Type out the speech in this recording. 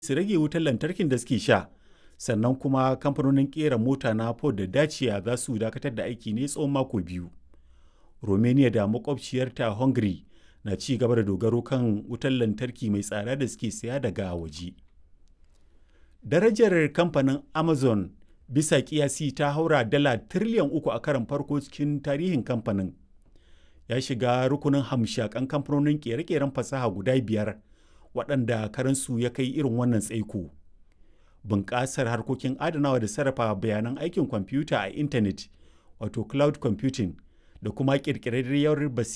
su rage wutar lantarkin da suke sha sannan kuma kamfanonin kera mota na ford da dacia za su dakatar da aiki ne tsawon mako biyu romania da makwabciyarta hungary na ci gaba da dogaro kan wutar lantarki mai tsada da suke saya daga waje darajar kamfanin amazon bisa kiyasi ta haura dala tiriliyan uku a karon farko cikin tarihin kamfanin ya shiga rukunin hamshakan kamfanonin kere-keren fasaha guda biyar waɗanda karansu ya kai irin wannan tsaiko bunƙasar harkokin adanawa da sarrafa bayanan aikin kwamfuta a intanet wato cloud computing da kuma ƙirƙirarriyar basira